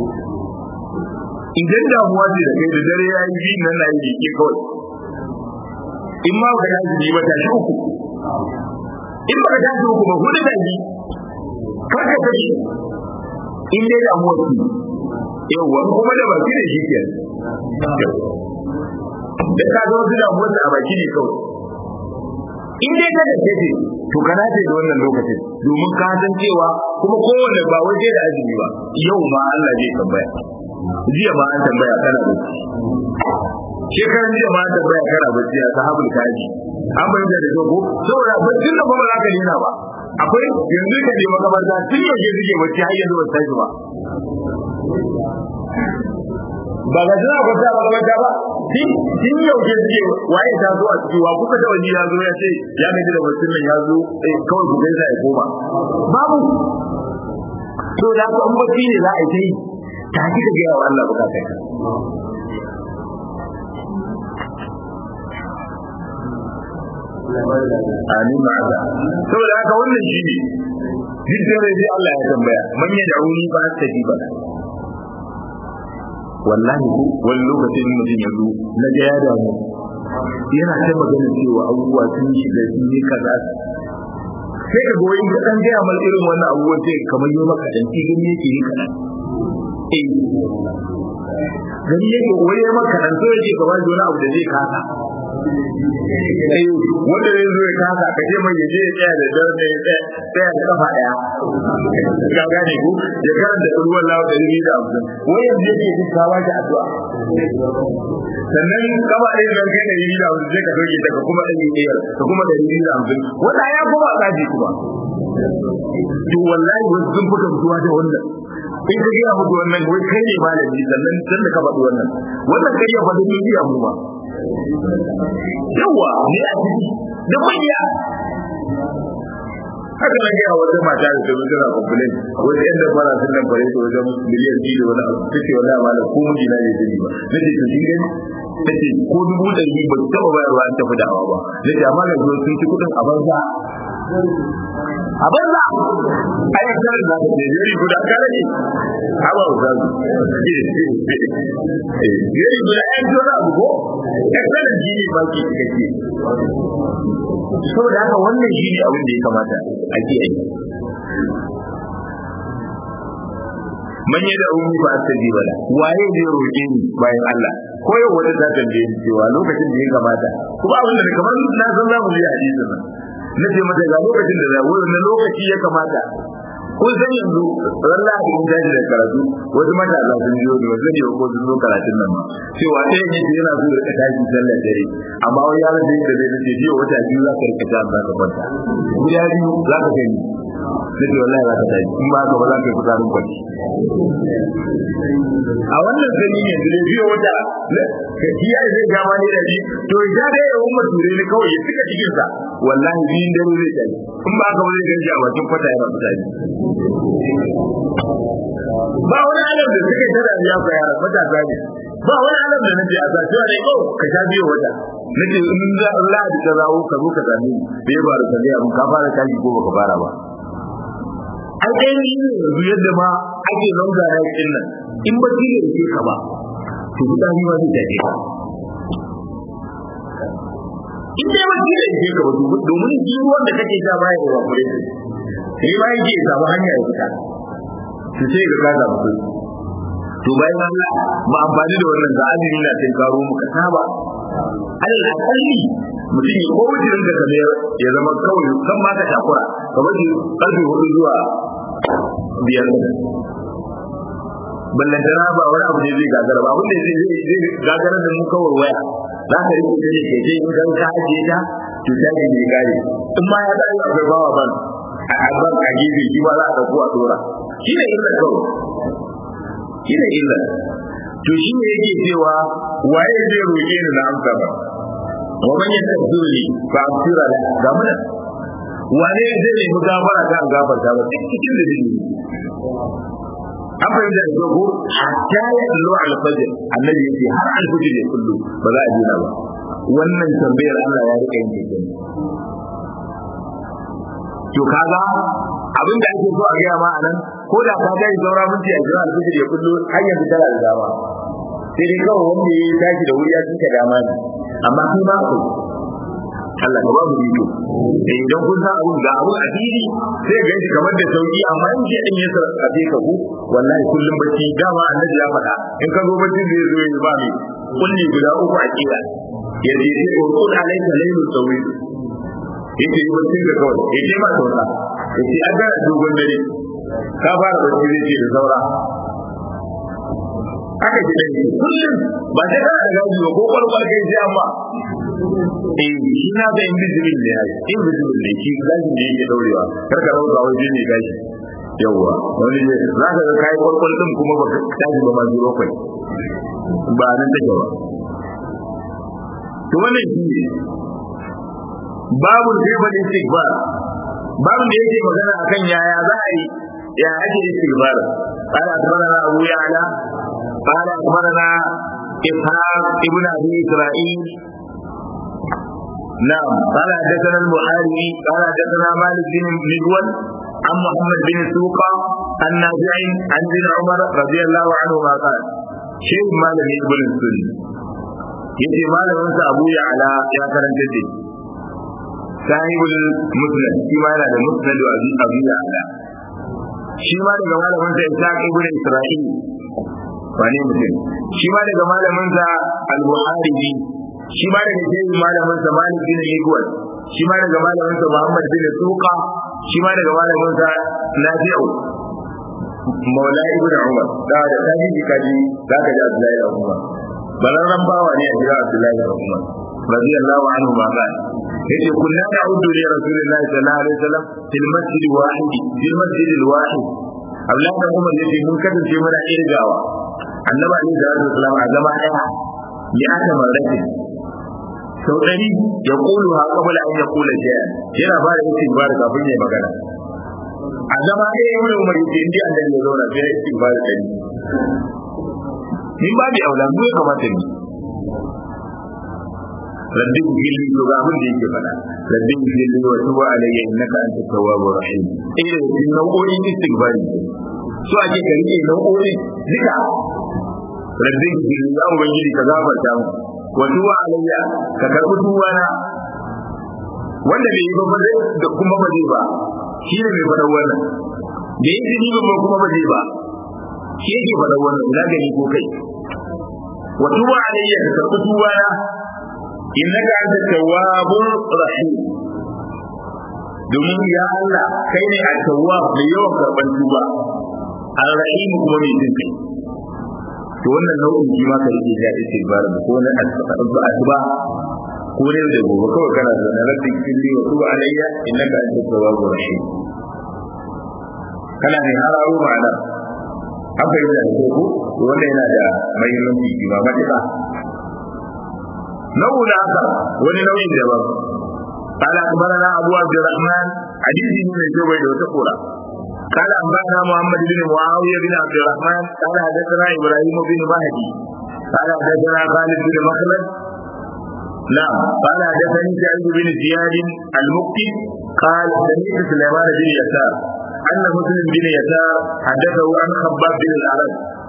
idan damuwa ce da kai da dare ya yi biyu nan na yi ke kawai in ma ka tashi ba tashi uku in ba ka tashi uku ba hudu tashi kar ka tashi in dai damuwa ce yawwa kuma da baki da shi ke da ka zo su damuwa a baki ne kawai in dai ka da ce to kana ce da wannan lokacin domin ka san cewa kuma kowane ba wai sai da azumi ba yau ma Allah zai tambaya jiya ma an tambaya kana bacci shekaran jiya ma an tambaya kana bacci a sahabul kaji an bayyana da ko saboda baccin da ba za ka nuna ba akwai yanzu ka je makabarta tun yaushe suke bacci har yanzu ba tashi ba ba ga suna kwanta a makabarta ba tun yaushe suke waye ta zo a ciki wa kuka da wani ya zo ya ce ya gaji da baccin nan ya zo kawai ku gaisa ya koma babu to da ka an bacci ne za a yi ta yi ta ki ka gaya wa Allah bukata ka amin ma'aza saboda haka wannan shi ne duk da dai Allah ya tambaya man ya da'uni ba ta ji ba wallahi ko wani lokacin mutum ya zo na ga ya damu yana ta magana cewa abubuwa sun shiga sun yi kaza sai ka goyi ka dan gaya mal irin wannan abubuwan sai kamar yi maka dan ci gani yake yi kaɗan eh gani yake wani ya maka dan so yake kamar wani abu da zai kasa eh wanda zai zo ya kasa ka ce mai yaje ya tsaya da dare ne ya tsaya da kafa daya ka gane ku ya karanta ruwan lawa da ribi da abu wai yanzu yake ji ka ba shi addu'a sannan kama ɗaya da kai da ribi da abu sai ka doke ta ka kuma da ribi ka kuma da ribi da abu wanda ya kuma tsaji kuma to wallahi wasu sun fuka mutuwa da wannan in ka gaya mutu wannan wai kai ne malami sannan san da ka faɗi wannan wannan kai ya faɗi ni iya mu ba yawa ne a ciki da manya haka na gaya wata mata da ta tana complain wani yan da fara sun nan fare wajen miliyan biyu da wani abu take wallahi ma da ko miji na bai sani ba nace to kin gani nace ko dubu ɗari ba su taɓa bayarwa an tafi da hawa ba nace amma da zuwa sun ci kuɗin a banza a banza a yi tare da ka ce yari guda kare ne a ba ku zazu yari guda yan jona abu ko yan kare ji ne ba ki cikakke saboda haka wannan shi ne abin da ya kamata a ke yi man da umi ba ta ji bala waye zai roƙe ni bayan Allah ko yau wata ta tambaye ni cewa lokacin da ya kamata kuma abin da kamar na san za mu ji hadisin nan na ce mata ga lokacin da wurin na lokaci ya kamata kun san yanzu ran lahadi in tashi da karatu wasu matasa sun biyo da wasu ne ko sun zo karatun nan ma cewa ɗaya ne yana so ya rika tashi sallar dare amma wani yaron da yake da zai ce jiya wata biyu za ka rika tashi za ka kwanta guda biyu za ka gani na ce wallahi za ka tashi in ba haka ba za ka yi fitarin kwanci a wannan sani ne da biyo wata kiya zai gama ne da shi to ya dai ya umma ture ne kawai ya cika cikin sa wallahi biyun dare zai tashi in ba haka ba zai ganshi a bakin kwata yana fitari ba wani alam da suka tada ya ga yara matasa ne ba wani alam da nake a sace ne ko ka sha biyo wata nake in za Allah da ta zawo ka zo ka same ni bai ba da sani abun ka fara tashi ko baka fara ba ai dai ni yanzu yadda ma ake longa ya kin nan in ba ki ne ka ba to guda ni ba zai tafi in dai ba ki ne ka ba domin ji ruwan da kake ja baya da wakure sai ma yake samu hanya ya fita to sai ga kaza mutu to bayan Allah ba amfani da wannan da azumi na tin karo mu ka saba alal akalli mutum ya kowa jirin da kamar ya zama kawai kan ma ka takura kamar shi karfe hudu zuwa biyar ballantana ba wani abu ne zai gagara ba abin da zai zai gagara da mu kawai waya za ka rike ta ne ke ce in kan ka ajiye ta to ta ne mai gare in ma ya da akwai bawa ban a ban a gefe shi ma za a dauko a dora shi ne illa kawai shi ne illa to shi ne yake cewa waye zai roƙe ni na amsa ba wa man yastaghfiruni fa aghfira la ga mun wane zai nemi gafara ta an gafarta ba cikin da zai an fahimta da ko hatta ya kullu al-fajr annabi yace har al-fajr ya kullu ba za a jira ba wannan tambayar Allah ya rika yin kenan to kaga abin da ake so a gaya ma anan ko da ka ga zaura minti a jira al-fajr ya kullu har yanzu tana da dama sai dai kawai wanda ya tashi da wuri ya cika dama ne amma kai ba ku Allah ka ba mu rito eh idan kun san abun ga abun a fili sai ga shi kamar da sauki amma in ji din ya sarkafe ka ku wallahi kullum bacci dama annabi ya faɗa in ka zo bacci zai zo ya ba ni kulli guda uku a kira ya ce sai urqul alayka laylun tawil yace yi bacci da kawai yace ma sauka yace an ga dogon dare ka fara bacci zai ce da saura haka ji dai kullum ba sai kana da gaji ba ko kwalkwal kai sai amma eh shi na da invisible ne ai invisible ne shi gaji ne yake daurewa kar ka dauka waje ne gaji yawwa wani ne za ka ga kai kwalkwal din kuma ba ka tashi ba ma zuro kai ba nan take ba to wannan shi ne babu zai istighfar babu da yake magana akan yaya za a yi ya ake istighfar قال أخبرنا أبو يعلى قال أخبرنا إسحاق ابن أبي إسرائيل نعم قال حدثنا البخاري قال حدثنا مالك بن مجول عن محمد بن سوقة عن نافع عن ابن عمر رضي الله عنهما قال شيخ مالك ابن السنة yace malamin sa Abu Ya'la ya karanta da sahibul musnad shi ma yana da musnad Abu Abu Ya'la shi ma daga malamin sa Ishaq ibn Isra'il wane mutum shi ma daga malamin sa Al-Bukhari shi ma daga shehin malamin sa Malik bin Igwal shi ma daga malamin sa Muhammad bin Suqa shi ma daga malamin sa Nafi'u Maula ibn Umar da da tabi'i kaji da ka ji Abdullahi da Umar bararran bawa ne a jira Abdullahi da Umar radiyallahu anhu ma ba yace kunna na'uddu li rasulillahi sallallahu alaihi wasallam fil masjid wahid fil masjid wahid Abdullahi da Umar yace mun kasance muna irgawa annabi alaihi salatu wasallam a zama daya ya aka marrake sau ɗari ya ƙulu ha kabula an ya ƙula shaya yana ba da istighfar kafin ya magana a zama ɗaya ya wuri umar yake indiya da ya zauna sai ya istighfar ɗari min ba bi aula mu ya kamata ni rabbi gilli to ga abin da yake faɗa rabbi gilli wa tuba alayya innaka anta tawwabur rahim eh da cikin nau'o'in istighfar so ake ka rike nau'o'in duka rabbi gilli ya ubangiji ka gafarta mu wa tuba alayya ka karbi tuba na wanda bai yi ba ba da kuma ba zai ba shi ne mai faɗa wannan da yi jini ba kuma ba zai ba shi yake faɗa wannan ina gani ko kai wa tuba alayya ka karbi tuba na innaka anta tawwabur rahim domin ya Allah kai ne at-tawwab da yawan karban tuba ar-rahim kuma mai jin kai to wannan nau'in shi ma ka rike da istighfar ko na asuba ko ne da gobe kawai kana da na rabbi kulli wa tuba alayya innaka anta tawwabur rahim kana ne hararo ma'ana an fahimta da ko ko wannan yana da muhimmanci shi ma matuƙa نوع آخر ولنوع دبر قال أخبرنا أبو عبد الرحمن حديث من الجبل وتقولا قال أنبأنا محمد بن معاوية بن عبد الرحمن قال حدثنا إبراهيم بن مهدي قال حدثنا خالد بن مخلد نعم قال حدثني سعيد بن زياد المكي قال سمعت سليمان بن يسار أن مسلم بن يسار حدثه عن خباب بن العرب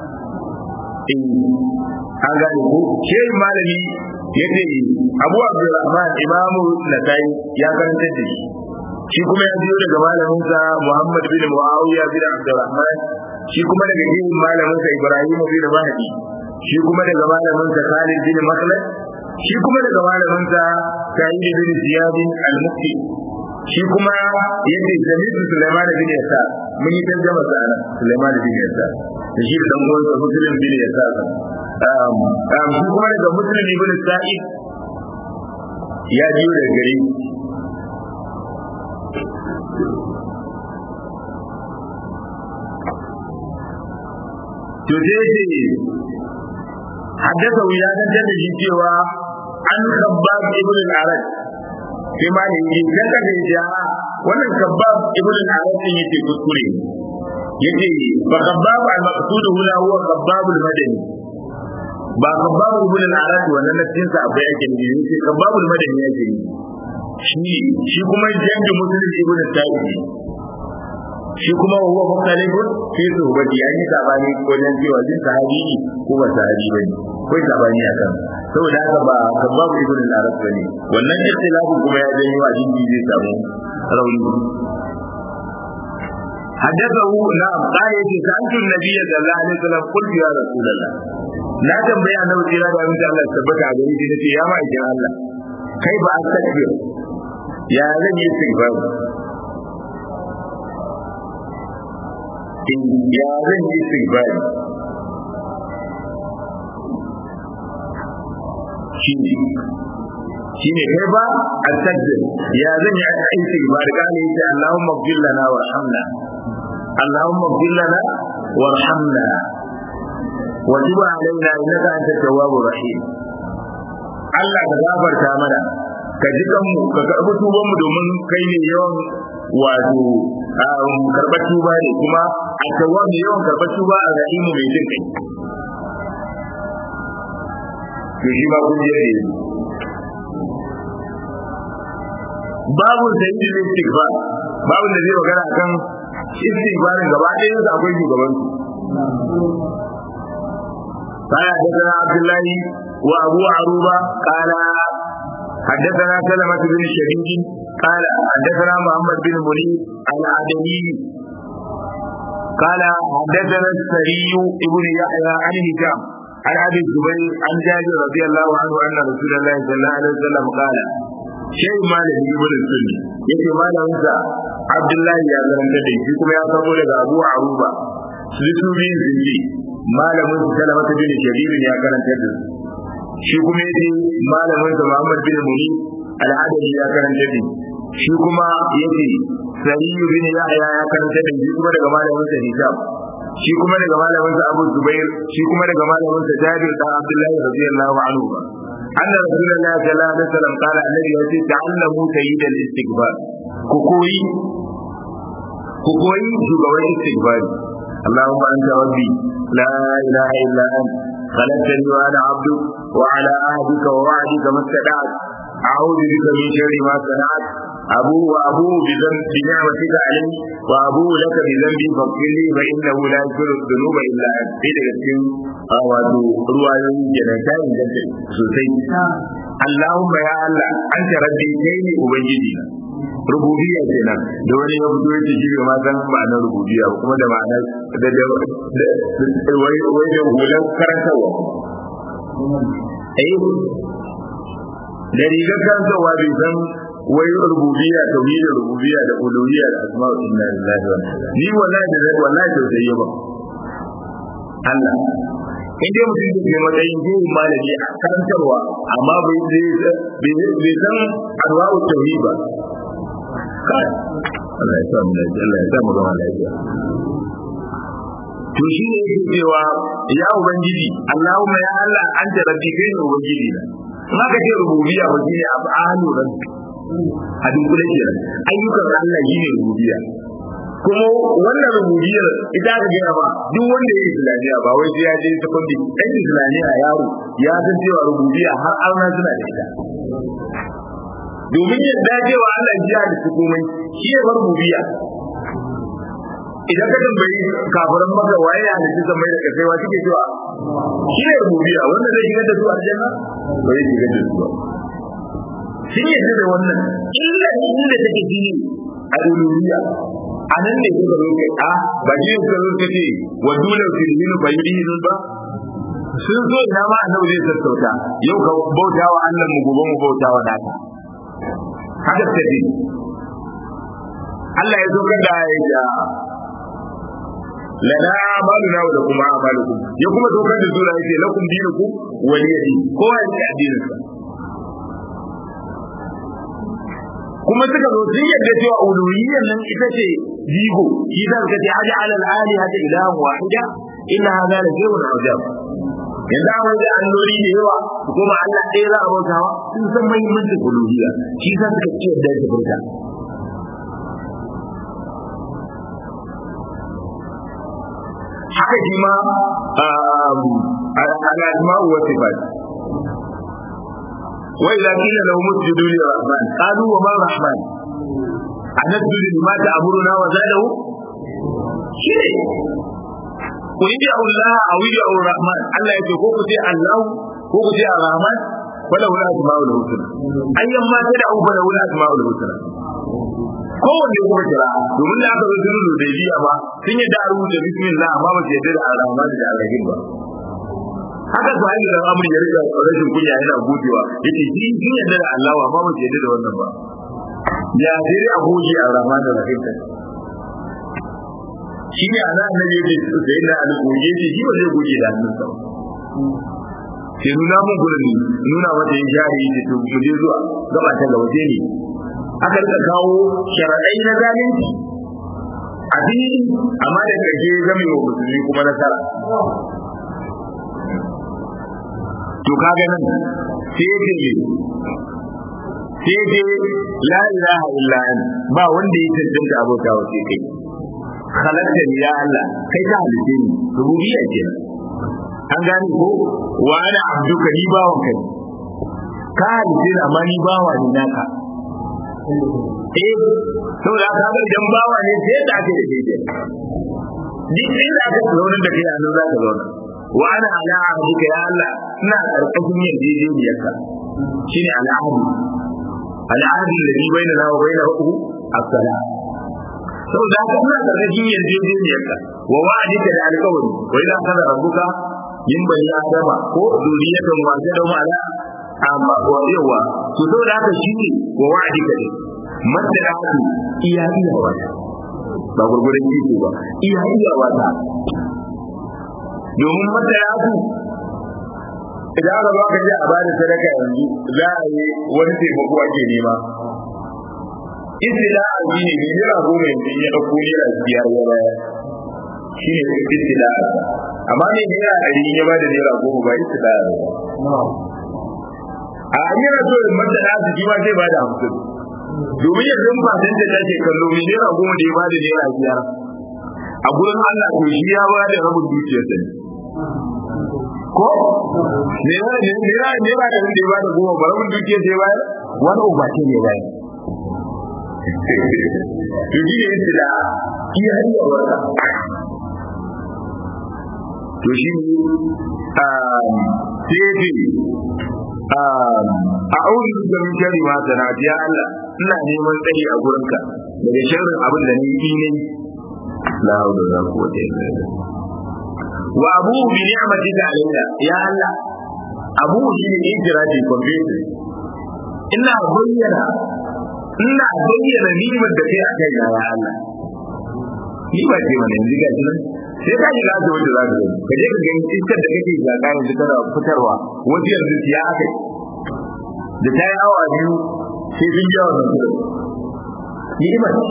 an gane ko shehin malami ya ce abu abdulrahman imamu nasai ya karanta da shi shi kuma ya biyo daga malaminsa muhammad bin muawiya bin abdulrahman shi kuma daga shehin malaminsa ibrahim bin mahdi shi kuma daga malaminsa khalid bin makhlad shi kuma daga malaminsa sa'id bin ziyad al-mufti shi kuma yace jami'u sulaiman bin yasa mun yi tarjama sa ana sulaiman bin yasa da shi da dan uwansa muslim bin yasa um um shi kuma daga muslim ibn sa'id ya jiyo daga gari to sai ce haddasa ya dantar da shi cewa an khabbab ibn al-arad sai ma ne yi dan ka da wannan khabbab ibn al-arad din yake kuskure yace fa khabbab al-maqsud huna huwa khabbab al-madani ba khabbab ibn al-arad wannan cikin sa akwai yake ne yace khabbab al-madani yake ne shi shi kuma jangi muslim ibn al-sa'id shi kuma huwa mukhtalifun fi suhbati an yi sabani wajen cewa jin sahabi ko ba sahabi bane ko sabani akan saboda haka ba kabab ibn al-arab bane wannan ikhtilafin kuma ya janyo a jinji zai samu rauni حدثه نعم قال يتي سألت النبي صلى الله عليه وسلم قلت يا رسول الله لا تنبيا أنه تيرا دا من الله ثبت على يدي نتي يا ما إجا الله كيف أستكبر يا زن يستكبر ya zan yi istighfari shine shine kai ba al-sajda ya zan yi istighfari kana yace Allahumma ighfir lana warhamna Allahumma ighfir lana warhamna wa tub alaina innaka antat tawwabur rahim Allah ka gafarta mana ka ji kanmu ka karɓi tuban mu domin kai ne yawan wato karɓar tuba ne kuma a tawa ne yawan karɓar tuba a rahimu mai jin kai to shi ba kun je babu sayyidin istighfar babu da zai magana kan istighfarin gaba ɗayan su akwai shugaban su قال حدثنا عبد الله وابو عروبه قال حدثنا سلمة بن شديد قال حدثنا محمد بن مريد العدني قال حدثنا السري ابن يحيى عن هشام عن ابي الزبير عن جابر رضي الله عنه ان رسول الله صلى الله عليه وسلم قال شيء ما له ابن السني yake malaminsa Abdullahi ya zaranta da shi kuma ya sabo daga Abu Aruba su su biyun sun ce malamin su Salamata bin Shabibin ya karanta da su shi kuma yace malamin sa Muhammad bin Muni al-Adali ya karanta da shi kuma yace Sariyu bin Yahya ya karanta da shi kuma daga malamin sa Hisham shi kuma daga malamin sa Abu Zubair shi kuma daga malamin sa Jabir da Abdullahi radiyallahu anhu أن رسول الله صلى الله عليه وسلم قال الذي يأتي تعلموا سيد الاستكبار كوكوي كوكوي شغوي استكبار اللهم أنت ربي لا إله إلا أنت خلقتني وأنا عبدك وعلى عهدك ووعدك ما استطعت أعوذ بك من شر ما صنعت أبوء وأبوء بذنب بنعمتك علي وأبوء لك بذنبي فاغفر لي فإنه لا يغفر الذنوب إلا أنت إذا كنت wato ruwayoyin janata inganta sosai Allahumma ya Allah an ta rabbi kai ne ubangiji na rububiyya kenan da wani ya fito yake shi ma san ma'anar rububiyya kuma da ma'anar da da wai wai da hulan karantarwa eh da rigar karantarwa bai san wai rububiyya tauhidin rububiyya da uluhiyya da asma'u inna lillahi wa ni wallahi da wallahi tausayi ba Allah in dai mutum da ke matsayin jihin malami a karantarwa amma bai bai san anwa'u tauhid ba kai Allah ya sa mu lafiya Allah ya sa mu zama lafiya to shi ne yake cewa ya ubangiji Allahumma ya Allah anta rabbi kai ne ubangiji na in aka ce rububiyya ba shine af'alu rabbi a dunkule ke ayyukan Allah shine rububiyya kuma wannan rububiyar ita aka gaya ba duk wanda ya yi islamiyya ba wai sai ya je secondary dan islamiyya yaro ya san cewa rububiyya har arna suna da ita domin yadda cewa Allah ya da su komai shi ya bar rububiyya idan ka tambayi kafiran maka waye ya halitta zamai da kasai wa suke cewa shi ne rububiyya wanda zai shigar da su aljanna ba zai shigar da su ba sun yadda da wannan illa inda take jini a uluhiyya a nan ne kuka zo kai a ba ji kuka zo kace wa dole fi dinu fa yudinu ba sun zo ina ma annabi zai sassauta yau ka bauta wa Allah mu gobe mu bauta wa naka haka sai Allah ya zo kada ya ja lana amaluna wa lakum amalukum ya kuma dokar da sura yake lakum dinukum waliyadi kowa ya addinin sa kuma suka zo sun yadda cewa uluhiyyar nan ita ce jigo shi da suka ce aja alal ali hada ilahan wahida inna hadha la shay'un ajab yanzu an wajen alloli da yawa kuma Allah ɗaya za a bautawa sun san muhimmancin uluhiyya shi sa suka ce yadda ta bauta haka shi ma al-asma'u wa sifat وإذا قيل لهم اسجدوا للرحمن قالوا وما الرحمن أنسجد لما تأمرنا وزاده شيء قل ادعوا الله أو ادعوا الرحمن الله يقول كوكو الله كوكو الرحمن وله الأسماء الحسنى أيما تدعوا فله الأسماء الحسنى kowanne kuma kira domin da aka zo sulhu da biya ba sun yi da rubuta bismillah amma ba su yadda da arrahman da arrahim ba haka su hanyar da amur ya rika rashin kunya yana godewa yace shi shi yadda da Allah ba mu yadda da wannan ba ya sai a goge a rama da rahim shi ne ana annabi yake sai da alƙoje ce shi ba zai goge da hannunsa sai nuna mun gurin nuna mata ya jari yake to mu je zuwa gaba ta gaba sai ne aka rika kawo sharaɗai na zalunci a fili amma da ƙarshe zama wa musulmi kuma nasara to kaga nan sai ya ce sai ce la ilaha illa an ba wanda ya tantance abota wa sai kai khalaqta ni ya Allah kai ka halice ni rububiyya kenan an gane ko wa ana abduka ni bawan kai ka halice ni amma ni bawa ne naka eh saboda ka ga idan bawa ne sai da ake da kai duk inda aka zauna da kai a nan za ka zauna wa ana ala ahdika ya Allah ina karkashin yarjejeniyarka shine al'ahdi al'ahdi alladhi bainana wa bainahu as-salam saboda haka ina karkashin yarjejeniyarka wa wa'adika da alƙawari wa idan kana rabbuka min bani adama ko zuriyatan wa jadum ala amma wa yawa to saboda haka shine wa wa'adika ne masalatu iya iya wata ba gurgurin jiki ba iya iya wata domin masalatu idan aka baka ji a bada sadaka yanzu za a yi wani taimako ake nema istila a ji ne mai naira goma yanzu ya ɗauko naira biyar ya baya shi ne istila amma ne naira ɗari ya ba da naira goma ba istila a yana so in mata da su ma zai ba da hamsin domin yanzu ba san da take kallo mai naira goma da ya ba da naira biyar a gurin Allah to shi ya ba da rabin dukiyarsa ne ko ne ne ne ne ba da wanda ya ba da goma ba rabin dukiyar sai bayar wani uba ce ne bayar to shi ne istila iya hanyar wata to shi sai ce a auri da min shari ma sana ya Allah ina neman tsari a gurinka daga sharrin abin da ni yi ne la hawla wala quwwata illa billah wa abu bi ni'matika alaina ya Allah abu shi ne ijrati confession ina bayyana ina bayyana ni'imar da kai a kai ya Allah ni ba ce mana yanzu ga nan sai ka shiga da wanda za ka gani ka je ka gani iskar da kake zaka yanzu kana fitarwa wata yanzu ya aka da ta yi awa biyu sai sun jawo da su ni'ima ce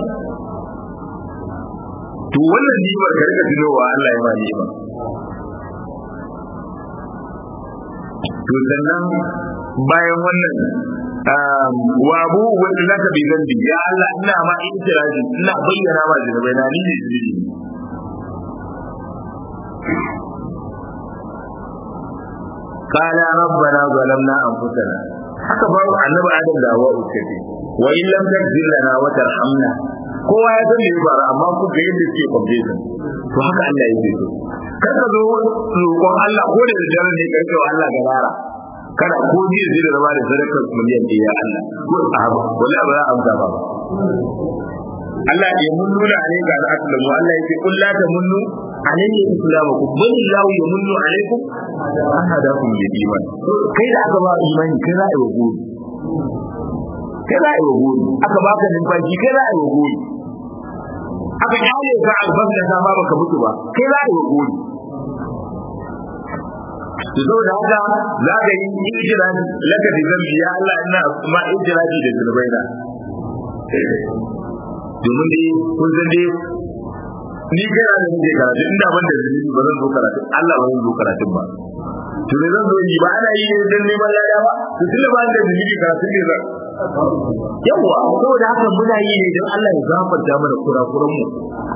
to wannan ni'imar ka rika tunowa Allah ya ma ni'ima to sannan bayan wannan wa abu wanda zaka bi zambi ya Allah ina ma intiraji ina bayyana ma zinabai na ni ne zunubi قال ربنا ظلمنا انفسنا haka ba annabi adam da hawa uskace wa in lam takzir lana wa tarhamna kowa ya san me bara amma ku ga yadda suke kwamfe su to haka Allah yake so kar ka zo roƙon Allah ko da dare ne ka ce wa Allah garara kada ko ji zai da zama da sadakar miliyan ɗaya Allah ko sahaba wala ba za a amsa ba Allah ya munnuna ne ga al'aslamu Allah yake kullu ta munnu alayhi islamakum bal lahu yamunnu alaykum an hadakum lil iman kai da aka ba imani kai za a yi wa gori kai za a yi wa gori aka baka numfashi kai za a yi wa gori aka kyale ka albas da sama baka mutu ba kai za a yi wa gori to saboda haka za ka yi ijirani laka da zambi ya Allah ina ma ijirani da zunubaina domin dai kun san dai ni kai da nake karatu inda ban da zunubi ba zan zo karatu Allah ba zan zo karatun ba to ne zan zo yi ba ana yi ne dan neman lada ba to tunda ba da zunubi karatu ne zan yawa saboda haka muna yi ne dan Allah ya gafarta mana kurakuran mu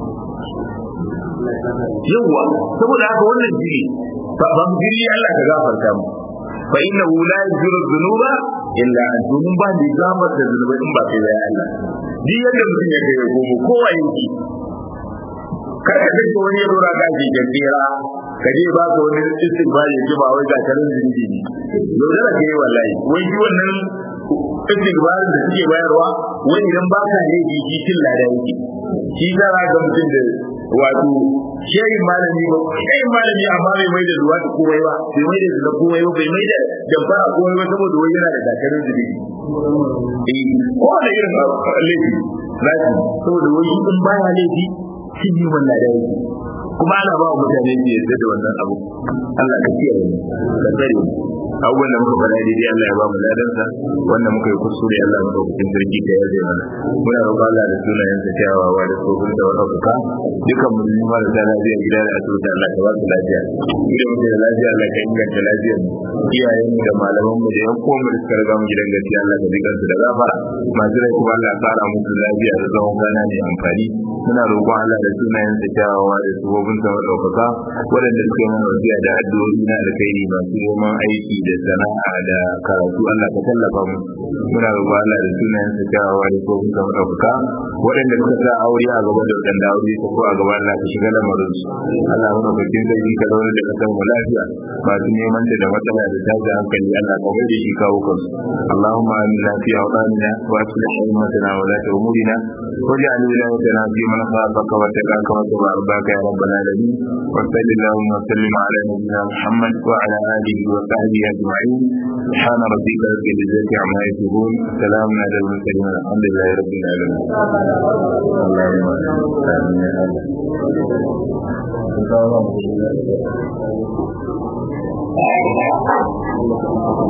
yawa saboda haka wannan jiri ba ban jiri Allah ka gafarta mu fa innahu la yaghfiru dhunuba illa anta mun ba ni gafarta zunubai in ba kai ya Allah duk yadda mutum ya kai gomo kowa yake kar ka dinga wani yaro ra gaji gandira ka je ba ka wani istighfar ya ji ba wai ga karin zinji ne yau da kai wallahi wai shi wannan istighfar da suke bayarwa wai idan ba ka ne ji shi cin lada yake shi za ka ga mutum da wato shehin malami ba shehin malami amma bai mai da ruwa da komai ba bai mai da zuwa komai ba bai mai da dabba a komai ba saboda wai yana da dakarin zubi eh ko da irin laifi zaki saboda wai in baya laifi cin yi wannan da yake kuma ana ba mutane ne yadda da wannan abu Allah ka kiyaye mu ka tsare mu abubuwan da muka faɗa daidai Allah ya ba mu ladansa wanda muka yi kuskure Allah muka kucin sarki da ya zai mana muna roƙon Allah da sunayen sa kyawawa da tsohon da wani fuka dukkan musulmi marasa lafiya gida da asibiti Allah ka ba su lafiya gida muke da lafiya Allah ka inganta lafiyar mu iyayen mu da malaman mu da yan uwan mu da suka riga mu gidan gaskiya Allah ka ji kansu da gafara masu rai kuma Allah ya kara musu lafiya da tsawon gana mai amfani muna roƙon Allah da sunayen sa kyawawa da tsohon sa ɗaukaka waɗanda suka yi mana wasiya da addu'o'i na alkhairi masu neman aiki da sana'a da karatu Allah ka tallafa mu muna roƙon Allah da sunayen sa kyawawa da tsohon sa ɗaukaka waɗanda suka sa aure a gaba da waɗanda aure ta ko a gaba Allah ka shiga lamarin su Allah mu bakin sarki ka zauna da kasan mu lafiya masu neman da matsala da tashi hankali Allah ka mai da shi kawo kansu Allahumma amina fi awtanina wa aslih ummatana wa la umurina واجعل ولايتنا في من خافك واتقاك واتبع ربك يا رب العالمين وصل اللهم وسلم على نبينا محمد وعلى اله وصحبه اجمعين سبحان ربك رب العزه عما يصفون سلام على المرسلين الحمد لله رب العالمين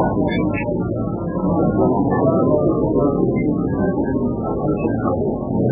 اللهم